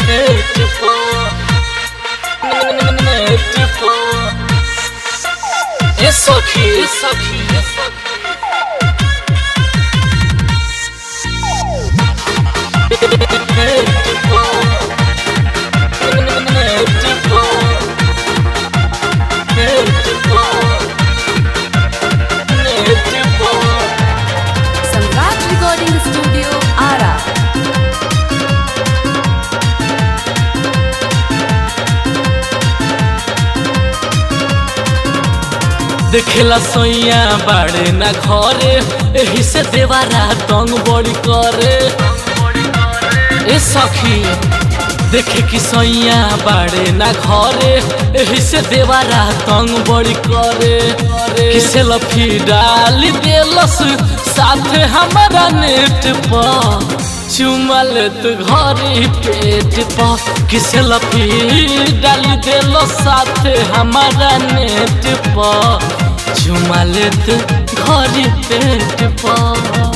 Isso aqui, isso aqui, isso aqui. Samrat recording studio Ara देखेला सैया बाड़े ना घरे एही से देवारा तंग बड़ी करे ए सखी देखे कि सैया बाड़े ना घरे एही से देवारा तंग बड़ी करे किसे लफी डाल देलस साथे हमारा नेट पर चुमा लेत घरी पेट पर किसे लफी डाल देलो साथे हमारा नेट पर चुमा लेत घरी पेट पर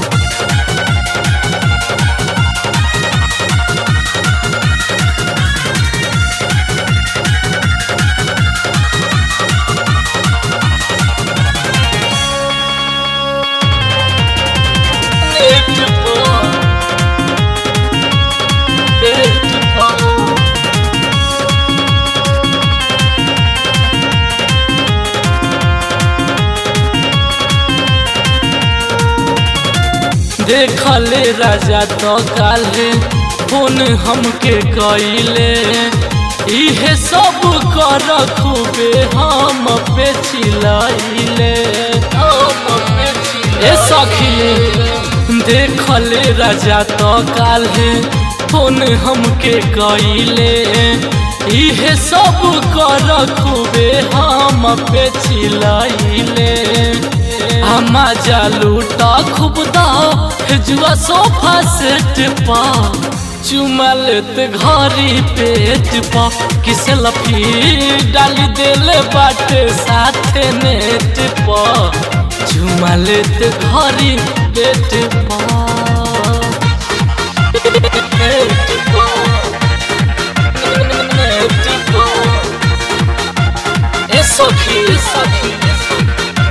नेट पर पेट पर देखले राजा तो काले फोन हमके कइले इहे सब कर खूबे हम पे चिलैले ए सखी देखले राजा तो काले फोन हमके कइले इहे सब कर खूबे हम पे चिलैले हमा जालूटा खूब दा जुआ सोफा सेट पा चुमा लेत घरी पेट पा किस लफी डाली देले बाटे साथे नेट पा चुमा लेत घरी पेट पा पेट पा नेट पा ए सखी ए सखी ए सखी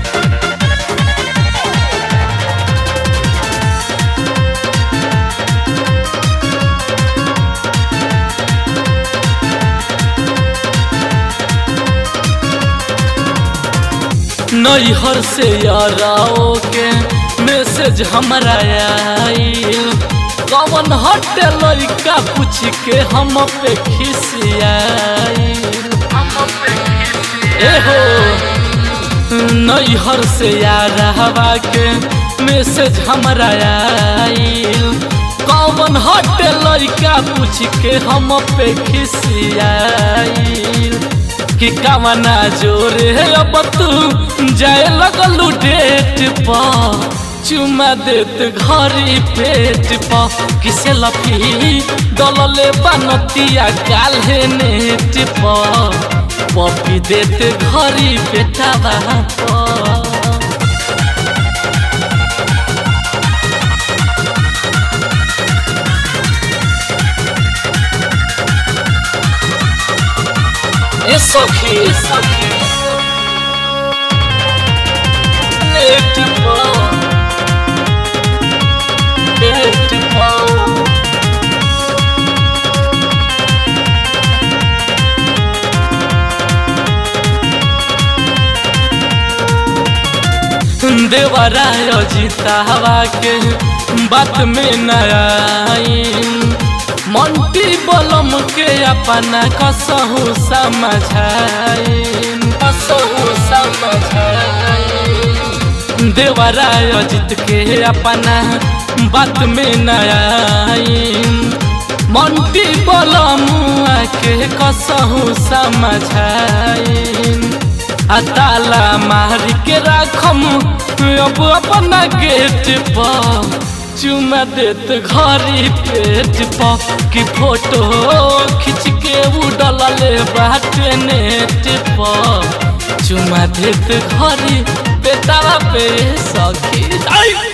नैहर से याराओ के मैसेज हमरा आइल कवन हटे लड़का पूछ के हम पे खिसियाइल एहो नैहर से यारावा के मैसेज हमरा आइल कवन हटे लड़का पूछ के हम पे खिसियाइल कि कामना जोरे अब तू जाए लगलू डेट पा चुमा देत घरी पेट पा किसे लफी दलले बनतिया काल्हे नेट पा पपी देत घरी पेटा पा ए सखी ए सखी नेट पर पेट पर देवराय जीतावा के बात में नया मंटी बलम के अपना कसहु समझाइन कसहु समझाइन देवराय जीत के अपना बात में नयाइन मंटी बलम के कसहु समझाइन आ ताला मार के राखम अब अपना गेट पर चुमा देत घरी पेट पर कि फोटो खींच के उड़ल बाटे नेट पर चुमा देत घरी पेटावा पे सखी आई